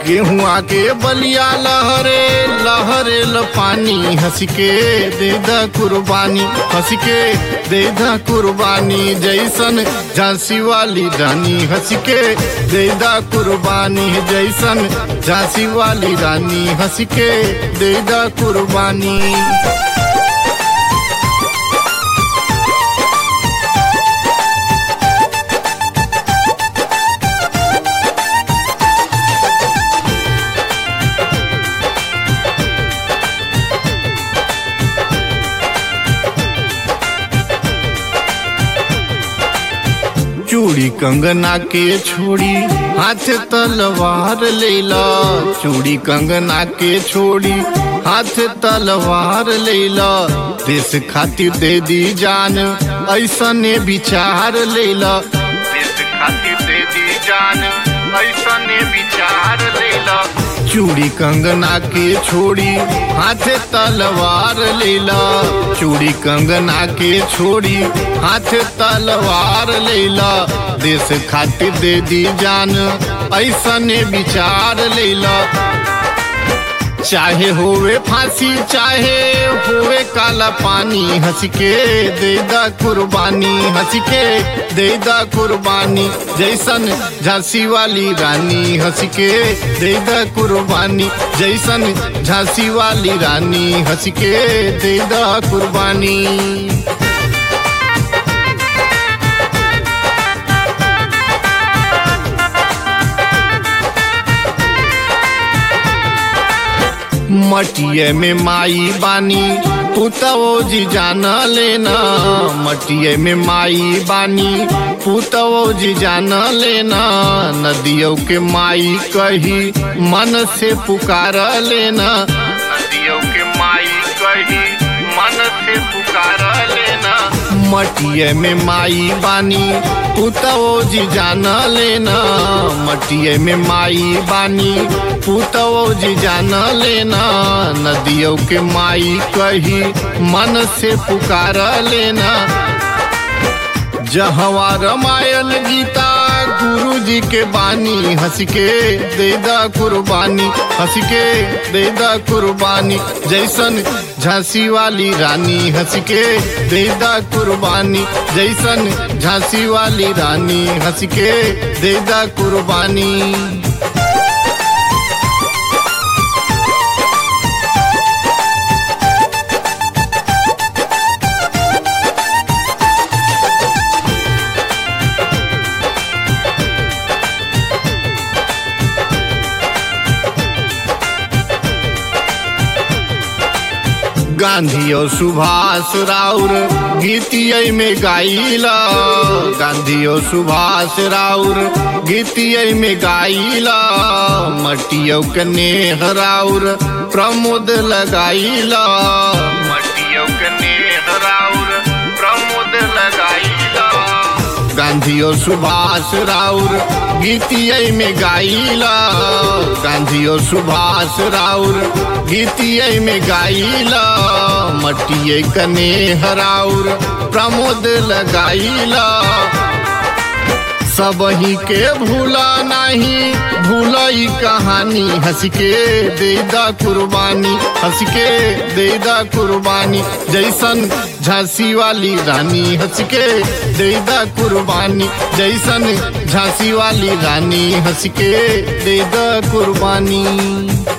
गेहुआ के बलिया लहरे लहरे ल पानी हंस के दे द कुर्बानी हंस के दे द कुर्बानी जैसन झांसी वाली रानी हंस के दे द कुर्बानी जैसन झांसी वाली रानी हंस के दे द कुर्बानी चूड़ी कंगना के छोड़ी हाथ तलवार लेला चूड़ी कंगना के छोड़ी हाथ तलवार लेला देश खातिर दे दी जान ऐसने विचार लेला देश खातिर दे दी जान ऐसने विचार लेला चूड़ी कंगना के छोड़ी हाथे तलवार लेला चूड़ी कंगना के छोड़ी हाथे तलवार लेला देश खातिर दे दी जान ऐसने विचार लेला चाहे होवे फांसी चाहे होवे काला पानी हंस के दे दा कुर्बानी हंस के दे दा कुर्बानी जैसन झांसी वाली रानी हंस के दे दा कुर्बानी जैसन झांसी वाली रानी हंस के दे दा कुर्बानी मटिए में माई बानी पुतवो जी जान लेना मटिए में माई बानी पुतवो जी जान लेना नदियों के माई कही मन से पुकार लेना नदियों के माई कही मन से पुकार लेना मटिए में माई बानी पुतवो जी जान लेना मटिए में माई बानी पुतवो जी जान लेना नदियों के माई कही मन से पुकार लेना जहवा रामायण गीता गुरु जी के बानी हंस के दे दा कुर्बानी हंस के दे दा कुर्बानी जैसन झांसी वाली रानी हंस के दे दा कुर्बानी जैसन झांसी वाली रानी हंस के दे दा कुर्बानी गांधी और सुभाष राउर गीतिय में गाइला गांधी और सुभाष राउर गीतिय में गाइला मटियो के नेह राउर प्रमोद लगाइला मटियो के नेह राउर प्रमोद लगाइला गांधी और सुभाष राउर गीतिय में गाइला गांधी और सुभाष राउर गीतिय में गाइला मटिए कने हराउर प्रमोद लगाइला सब ही के भूला नहीं भूलई कहानी हंस के दे दा कुर्बानी हंस के दे दा कुर्बानी जैसन झांसी वाली रानी हंस के दे दा कुर्बानी जैसन झांसी वाली रानी हंस के दे दा कुर्बानी